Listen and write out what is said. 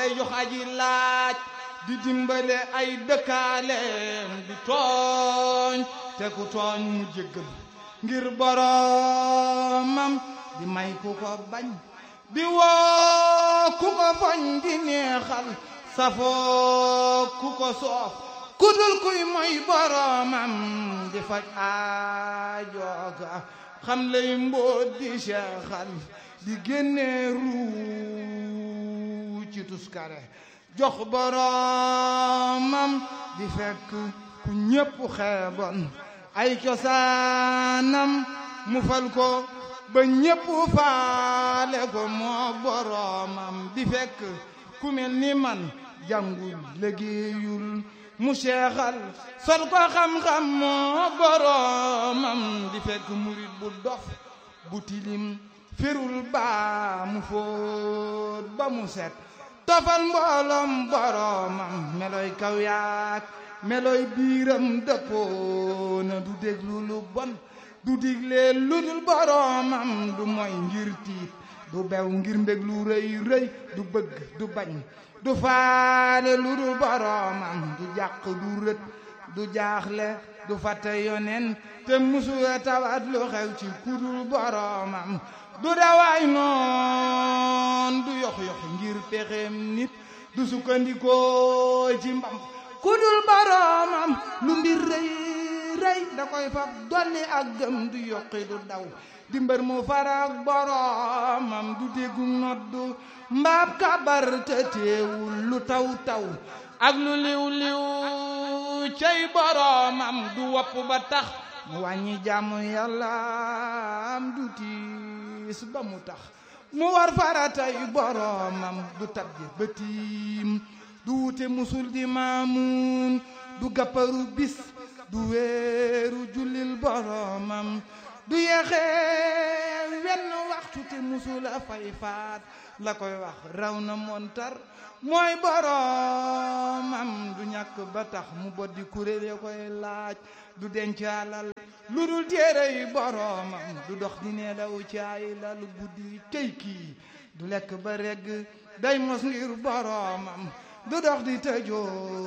day jox aji laaj di dimbale ay dëkkaaleem di tooñ te ku tooñ mu jéggal ngir boromam di may ku ko bañ di woo ku ko foñ di neexal safoo ku ko soof ku dul kuy moy boromam di faj aajooga xam lay mbóot di seexal di génne ruu ci tuskare jox boromam di fekk ku ñépp xeebon ay cosaanam mu fal ko ba ñépp faale ko moo boromam di fekk ku mel ni man jàngul liggéeyul mu seexal sol ko xam-xam moo boromam di fekk murit bu dof bu tilim firul baa mu fóot ba mu set tofal mbooloom boromam meloy kaw yaak meloy biiram dëppoo na du déglu lu bon du digle lu dul boromam du moy ngir tiit du bew ngir mbég lu rëy rëy du bëgg du bañ du faale lu dul boromam du jàq du rët du jaaxle du fàtte yonen te musula tawat lu xew ci kudul boromam du dawaay noon du yox-yox ngir pexem nit du sukkandikoo ci mbam kudul boromam lu mbir rëy rëy da koy fab dolli ak gëm du yokki du daw di mbër mu farak boromam du déggu noddu mbaab kabar te teewul lu taw taw ak lu liw liw cey boromam du wopp ba tax mu wàññi jàmm yàlla am du tiis ba mu tax mu war faratay boromam du tabje ba tiim du wute musul di maamuun du gàpparu bis du weeru jullil boromam du yeexee wenn waxtu te musula fay faat la koy wax raw na montar mooy boromam du ñàkk ba tax mu boddi kuréel ya koy laaj du denc alal lu dul téere yi boromam du dox di ne daw caay lal guddi tey kii du lekk ba regg day mos ngir boromam du dox di tëjoo